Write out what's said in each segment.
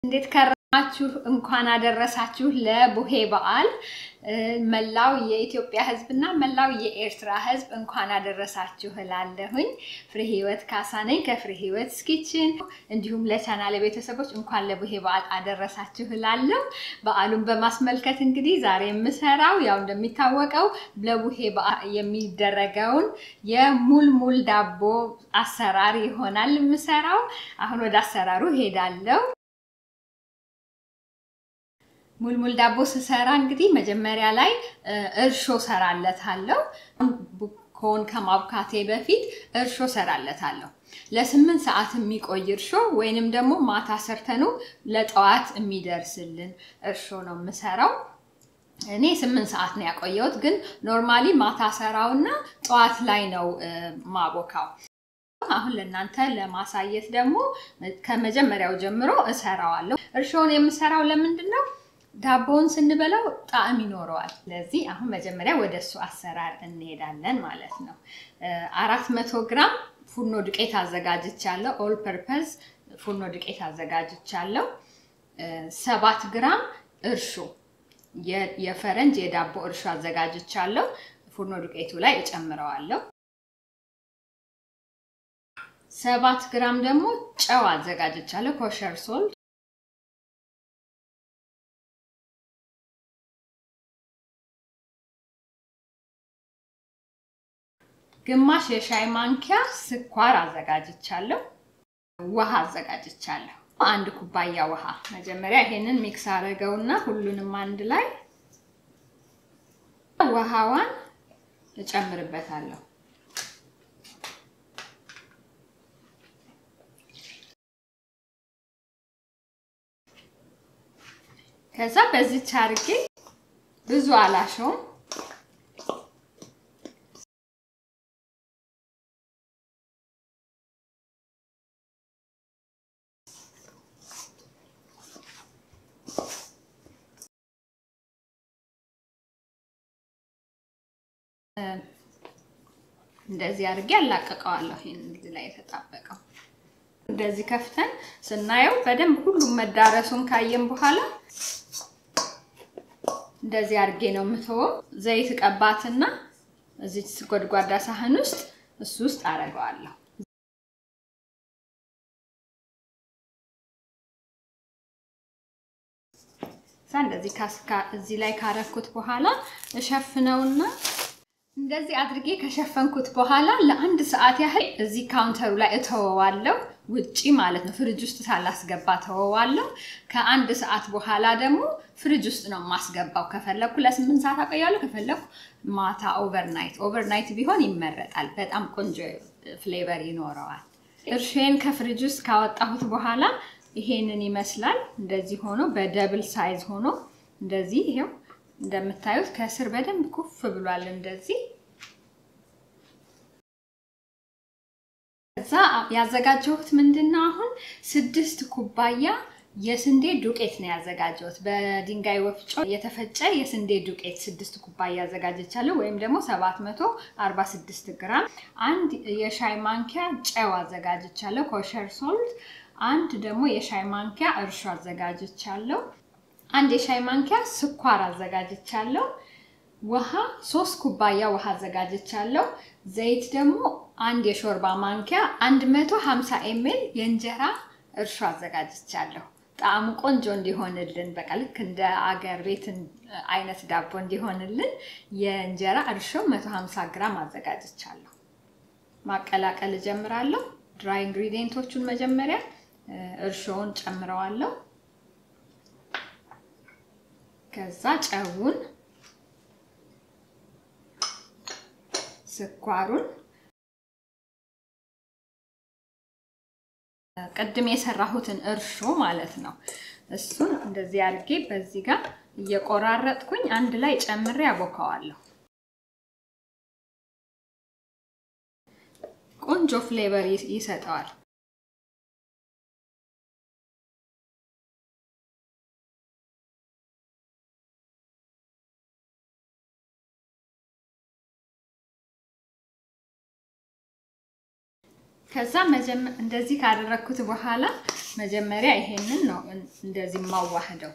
እንዴት ከረማችሁ? እንኳን አደረሳችሁ ለቡሄ በዓል። መላው የኢትዮጵያ ሕዝብና መላው የኤርትራ ሕዝብ እንኳን አደረሳችሁ እላለሁኝ። ፍሬ ህይወት ካሳ ነኝ ከፍሬ ህይወት ኪችን። እንዲሁም ለቻናል ቤተሰቦች እንኳን ለቡሄ በዓል አደረሳችሁ እላለሁ። በዓሉን በማስመልከት እንግዲህ ዛሬ የምሰራው ያው እንደሚታወቀው ለቡሄ በዓል የሚደረገውን የሙልሙል ዳቦ አሰራር ይሆናል የምሰራው። አሁን ወደ አሰራሩ ሄዳለሁ። ሙልሙል ዳቦ ስሰራ እንግዲህ መጀመሪያ ላይ እርሾ ሰራለታለሁ። ኮን ከማብካቴ በፊት እርሾ ሰራለታለሁ። ለስምንት ሰዓት የሚቆይ እርሾ ወይንም ደግሞ ማታ ሰርተኑ ለጠዋት የሚደርስልን እርሾ ነው የምሰራው። እኔ ስምንት ሰዓት ነው ያቆየሁት፣ ግን ኖርማሊ ማታ ሰራውና ጠዋት ላይ ነው ማቦካው። አሁን ለእናንተ ለማሳየት ደግሞ ከመጀመሪያው ጀምሮ እሰራዋለሁ። እርሾውን የምሰራው ለምንድን ነው? ዳቦውን ስንበላው ጣዕም ይኖረዋል። ስለዚህ አሁን መጀመሪያ ወደ እሱ አሰራር እንሄዳለን ማለት ነው። አራት መቶ ግራም ፉርኖ ዱቄት አዘጋጅቻለሁ። ኦል ፐርፐዝ ፉርኖ ዱቄት አዘጋጅቻለሁ። ሰባት ግራም እርሾ የፈረንጅ የዳቦ እርሾ አዘጋጅቻለሁ። ፉርኖ ዱቄቱ ላይ እጨምረዋለሁ። ሰባት ግራም ደግሞ ጨው አዘጋጅቻለሁ። ኮሸር ሶልት ግማሽ የሻይ ማንኪያ ስኳር አዘጋጅቻለሁ። ውሃ አዘጋጅቻለሁ። አንድ ኩባያ ውሃ። መጀመሪያ ይሄንን ሚክስ አደረገውና ሁሉንም አንድ ላይ ውሃዋን እጨምርበታለሁ። ከዛ በዚች አድርጌ ብዙ አላሸውም እንደዚህ አድርጌ አላቀቀዋለሁ። ይሄን እዚህ ላይ የተጣበቀው እንደዚህ ከፍተን ስናየው በደንብ ሁሉም መዳረሱን ካየን በኋላ እንደዚህ አድርጌ ነው የምተወው። ዘይት ቀባትና እዚህ ጎድጓዳ ሳህን ውስጥ እሱ ውስጥ አደርገዋለሁ። እንደዚህ እዚህ ላይ ካረኩት በኋላ እሸፍነውና እንደዚህ አድርጌ ከሸፈንኩት በኋላ ለአንድ ሰዓት ያህል እዚህ ካውንተሩ ላይ እተወዋለሁ። ውጪ ማለት ነው፣ ፍሪጅ ውስጥ ሳላስገባ ተወዋለሁ። ከአንድ ሰዓት በኋላ ደግሞ ፍሪጅ ውስጥ ነው የማስገባው። ከፈለኩ ለስምንት ሰዓት አቆያለሁ፣ ከፈለኩ ማታ ኦቨርናይት። ኦቨርናይት ቢሆን ይመረጣል፣ በጣም ቆንጆ ፍሌቨር ይኖረዋል። እርሼን ከፍሪጅ ውስጥ ካወጣሁት በኋላ ይሄንን ይመስላል። እንደዚህ ሆኖ በደብል ሳይዝ ሆኖ እንደዚህ ይሄው እንደምታዩት ከስር በደንብ ኩፍ ብሏል። እንደዚህ ከዛ ያዘጋጀሁት ምንድነው አሁን ስድስት ኩባያ የስንዴ ዱቄት ነው ያዘጋጀሁት። በድንጋይ ወፍጮ የተፈጨ የስንዴ ዱቄት ስድስት ኩባያ አዘጋጀቻለሁ፣ ወይም ደግሞ 746 ግራም። አንድ የሻይ ማንኪያ ጨው አዘጋጅቻለሁ፣ ኮሸር ሶልት። አንድ ደግሞ የሻይ ማንኪያ እርሾ አዘጋጅቻለሁ። አንድ የሻይ ማንኪያ ስኳር አዘጋጅቻለሁ። ውሃ ሶስት ኩባያ ውሃ አዘጋጅቻለሁ። ዘይት ደግሞ አንድ የሾርባ ማንኪያ 150 ኤምኤል የእንጀራ እርሾ አዘጋጅቻለሁ። ጣዕሙ ቆንጆ እንዲሆንልን በቃ ልክ እንደ አገር ቤት አይነት ዳቦ እንዲሆንልን የእንጀራ እርሾ 150 ግራም አዘጋጅቻለሁ። ማቀላቀል እጀምራለሁ። ድራይ ኢንግሪዲየንቶቹን መጀመሪያ እርሾውን ጨምረዋለሁ። ከዛ ጨውን፣ ስኳሩን፣ ቅድም የሰራሁትን እርሾ ማለት ነው። እሱን እንደዚህ አድርጌ በዚህ ጋር እየቆራረጥኩኝ አንድ ላይ ጨምሬ ያቦካዋለሁ። ቆንጆ ፍሌቨር ይሰጠዋል። ከዛ እንደዚህ ካደረግኩት በኋላ መጀመሪያ ይሄንን ነው እንደዚህ ማዋህደው።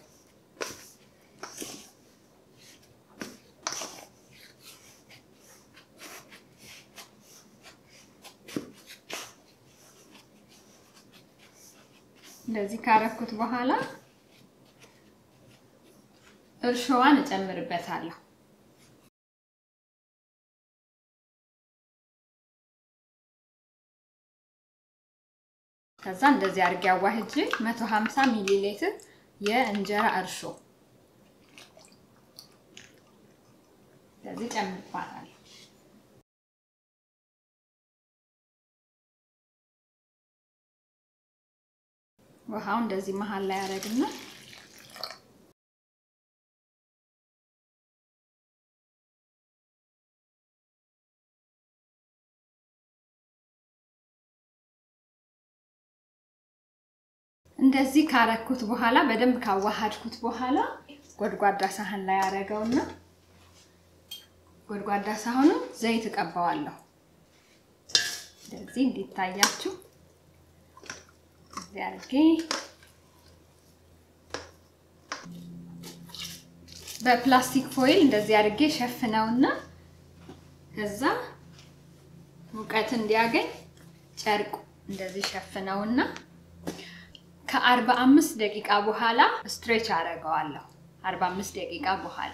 እንደዚህ ካረኩት በኋላ እርሾዋን እጨምርበታለሁ። ከዛ እንደዚህ አድርጌ አዋህጄ 150 ሚሊ ሊትር የእንጀራ እርሾ እንደዚህ ጨምርባታለሁ። ውሃው እንደዚህ መሀል ላይ ያደርግና እንደዚህ ካረኩት በኋላ በደንብ ካዋሃድኩት በኋላ ጎድጓዳ ሳህን ላይ አደረገውና ጎድጓዳ ሳህኑ ዘይት እቀባዋለሁ። እንደዚህ እንዲታያችሁ እዚህ አድርጌ በፕላስቲክ ፎይል እንደዚህ አድርጌ ሸፍነውና ከዛ ሙቀት እንዲያገኝ ጨርቁ እንደዚህ ሸፍነውና ከአርባ አምስት ደቂቃ በኋላ ስትሬች አደርገዋለሁ። አርባ አምስት ደቂቃ በኋላ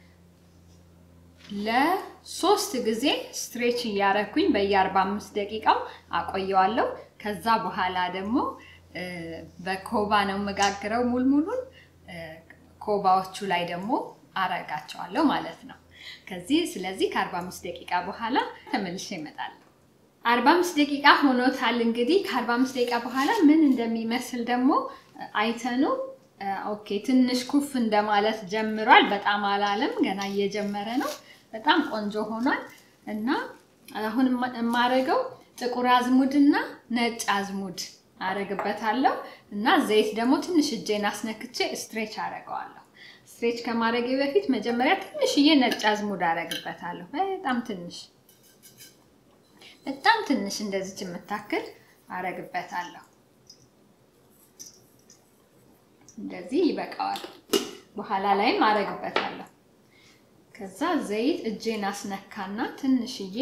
ለሶስት ጊዜ ስትሬች እያረኩኝ በየአርባ አምስት ደቂቃው አቆየዋለሁ። ከዛ በኋላ ደግሞ በኮባ ነው የምጋግረው ሙልሙሉን ኮባዎቹ ላይ ደግሞ አረጋቸዋለሁ ማለት ነው። ከዚህ ስለዚህ ከአርባ አምስት ደቂቃ በኋላ ተመልሼ እመጣለሁ። አርባ አምስት ደቂቃ ሆኖታል። እንግዲህ ከአርባ አምስት ደቂቃ በኋላ ምን እንደሚመስል ደግሞ አይተኑ። ኦኬ ትንሽ ኩፍ እንደማለት ጀምሯል። በጣም አላለም፣ ገና እየጀመረ ነው። በጣም ቆንጆ ሆኗል እና አሁን የማረገው ጥቁር አዝሙድና ነጭ አዝሙድ አረግበታለሁ እና ዘይት ደግሞ ትንሽ እጄን አስነክቼ ስትሬች አረገዋለሁ። ስትሬች ከማድረጌ በፊት መጀመሪያ ትንሽዬ ነጭ አዝሙድ አረግበታለሁ። በጣም ትንሽ በጣም ትንሽ እንደዚች የምታክል አረግበታለሁ። እንደዚህ ይበቃዋል። በኋላ ላይም አረግበታለሁ። ከዛ ዘይት እጄን አስነካና ትንሽዬ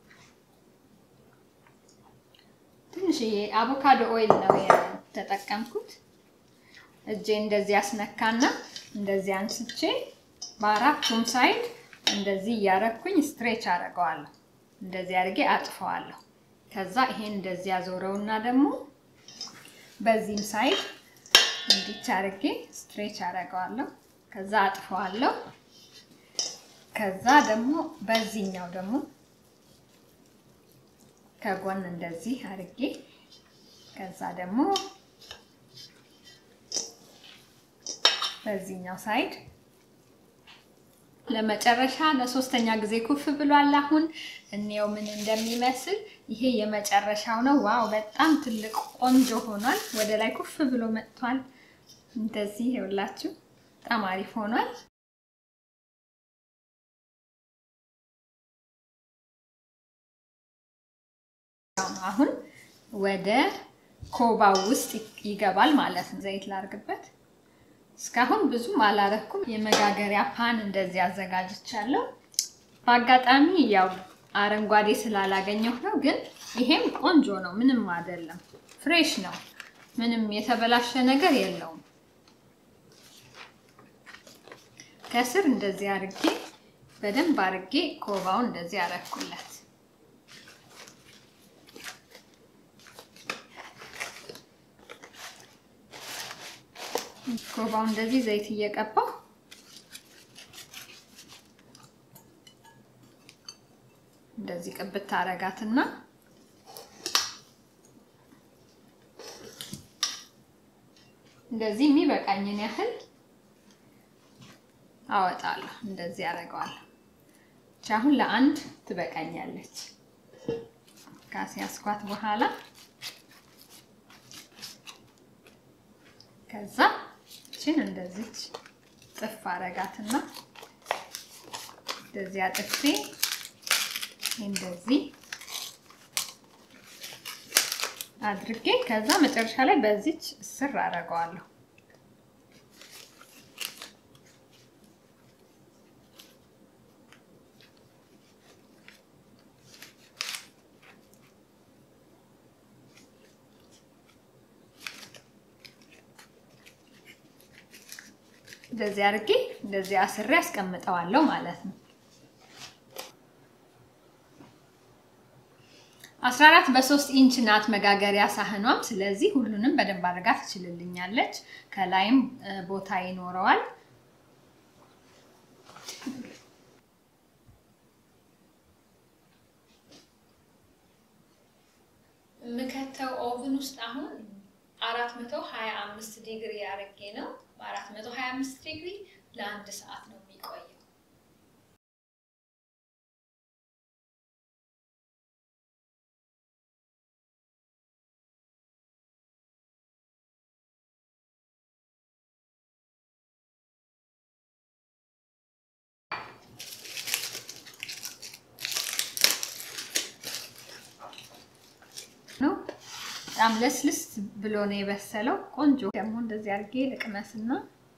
ትንሽዬ አቮካዶ ኦይል ነው የተጠቀምኩት። እጄ እንደዚህ አስነካና እንደዚህ አንስቼ በአራቱም ሳይድ እንደዚህ እያረኩኝ ስትሬች አደርገዋለሁ። እንደዚህ አድርጌ አጥፈዋለሁ። ከዛ ይሄን እንደዚህ ያዞረውና ደግሞ በዚህም ሳይድ እንዲች አድርጌ ስትሬች አደርገዋለሁ። ከዛ አጥፈዋለሁ። ከዛ ደግሞ በዚህኛው ደግሞ ከጎን እንደዚህ አድርጌ ከዛ ደግሞ በዚህኛው ሳይድ ለመጨረሻ ለሶስተኛ ጊዜ ኩፍ ብሏል። አሁን እንየው ምን እንደሚመስል። ይሄ የመጨረሻው ነው። ዋው በጣም ትልቅ ቆንጆ ሆኗል። ወደ ላይ ኩፍ ብሎ መጥቷል። እንደዚህ ይኸውላችሁ በጣም አሪፍ ሆኗል። አሁን ወደ ኮባው ውስጥ ይገባል ማለት ነው። ዘይት ላርግበት። እስካሁን ብዙም አላረኩም። የመጋገሪያ ፓን እንደዚህ አዘጋጅቻለሁ። በአጋጣሚ ያው አረንጓዴ ስላላገኘሁ ነው፣ ግን ይሄም ቆንጆ ነው። ምንም አይደለም፣ ፍሬሽ ነው። ምንም የተበላሸ ነገር የለውም። ከስር እንደዚህ አርጌ በደንብ አርጌ ኮባውን እንደዚህ አረኩለት። ኮባው እንደዚህ ዘይት እየቀባው እንደዚህ ቅብት አረጋትና እንደዚህ የሚበቃኝን ያህል አወጣለሁ። እንደዚህ አደርገዋለሁ። አሁን ለአንድ ትበቃኛለች። ካስያዝኳት በኋላ ከዛ እችን እንደዚች ጥፍ አረጋትና እንደዚህ አጥፌ እንደዚህ አድርጌ ከዛ መጨረሻ ላይ በዚች ስር አደርገዋለሁ። እንደዚህ አድርጌ እንደዚህ አስሬ አስቀምጠዋለሁ ማለት ነው። አስራ አራት በሶስት ኢንች ናት መጋገሪያ ሳህኗም። ስለዚህ ሁሉንም በደንብ አድርጋ ትችልልኛለች። ከላይም ቦታ ይኖረዋል። የምከተው ኦቭን ውስጥ አሁን አራት መቶ ሀያ አምስት ዲግሪ አድርጌ ነው። በአራት መቶ ሀያ አምስት ዲግሪ ለአንድ ሰዓት ነው የሚቆየው። ነው በጣም ለስልስ ብሎ ነው የበሰለው። ቆንጆ ደግሞ እንደዚህ አድርጌ ልቅመስና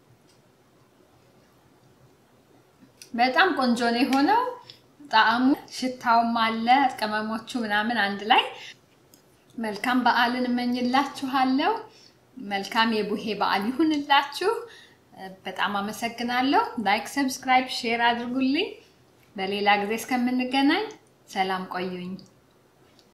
በጣም ቆንጆ ነው የሆነው። ጣዕሙ ሽታውም አለ ቅመሞቹ ምናምን አንድ ላይ። መልካም በዓልን እመኝላችኋለሁ። መልካም የቡሄ በዓል ይሁንላችሁ። በጣም አመሰግናለሁ። ላይክ፣ ሰብስክራይብ፣ ሼር አድርጉልኝ። በሌላ ጊዜ እስከምንገናኝ ሰላም ቆዩኝ።